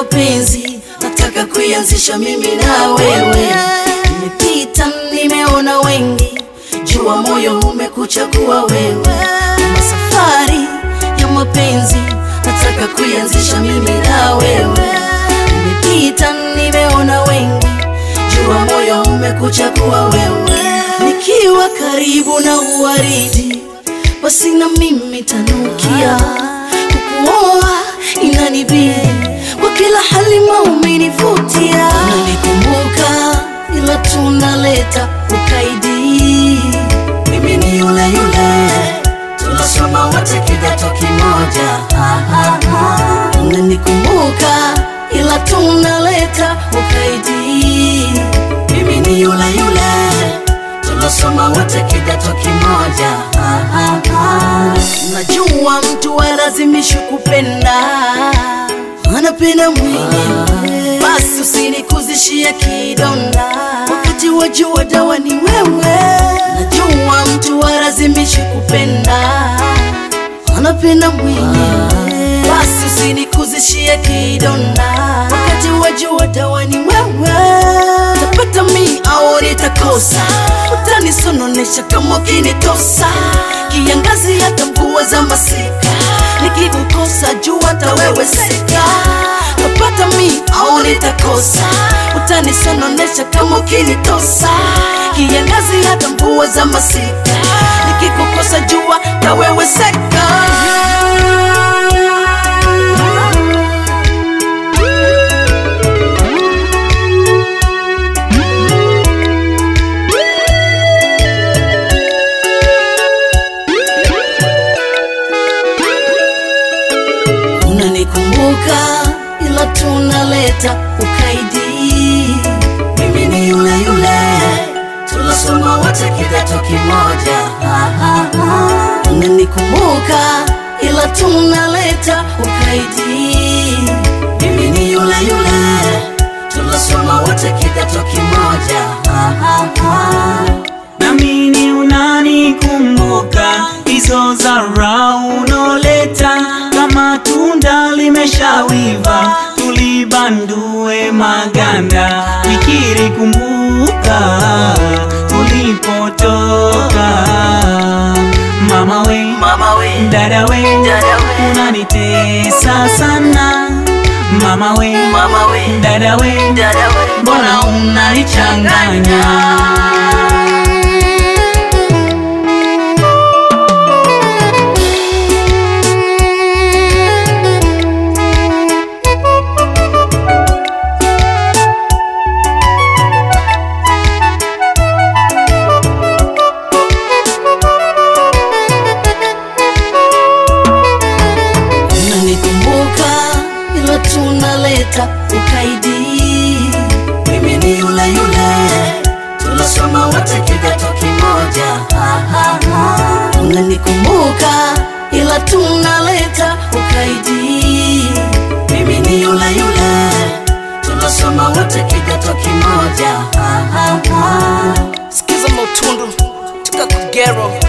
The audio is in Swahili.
mapenzi nataka kuianzisha mimi na wewe. Nimepita nimeona wengi, jua moyo umekuchagua wewe. Kama safari ya mapenzi nataka kuianzisha mimi na wewe. Nimepita nimeona wengi, jua moyo umekuchagua wewe. Nikiwa karibu na uwaridi, basi na mimi tanukia kukuoa inanibidi kwa kila hali maumenivutia, unanikumbuka ila tunaleta ukaidi. Mimi ni yule yule tunasoma wote kidato kimoja, Ha, ha, ha. unanikumbuka ila tunaleta ukaidi. Mimi ni yule yule tunasoma wote kidato kimoja, Ha, ha, ha. Najua mtu walazimishi kupenda, anapenda mwenyewe, basi usinikuzishie kidonda, wakati wajua dawa ni wewe. Najua mtu walazimishi kupenda, anapenda mwenyewe, basi usinikuzishie kidonda, wakati wajua dawa ni wewe. Tapata mi au nitakosa, utanisononesha kama ukinitosa, kiangazi hata mvua za masika, nikikukosa jua hata wewe seka. Tapata mi au nitakosa, utanisononesha kama ukinitosa, kiangazi hata mvua za masika, nikikukosa jua hata wewe seka. unanikumbuka ila tunaleta ukaidi. Mimi ni yule yule tulasoma wote kidato kimoja, Ha, ha, ha. unanikumbuka ila tunaleta ukaidi. Mimi ni yule yule tulasoma wote kidato kimoja, Ha, ha, ha. namini unanikumbuka hizo zara unoleta kama tunda limeshawiva tulibandue maganda fikiri kumbuka tulipotoka mama we Mama we, dada we Dada we. unanitesa sana mama we mama we, dada we dada we, mbona unanichanganya unanikumbuka ila tunaleta ukaidi. Mimi ni yule yule tulasoma wote kidato kimoja, Ha, ha, ha. unanikumbuka ila tunaleta ukaidi. Mimi ni yule yule tulasoma wote kidato kimoja, Ha, ha, ha. Sikiza Motundu tuka Kugero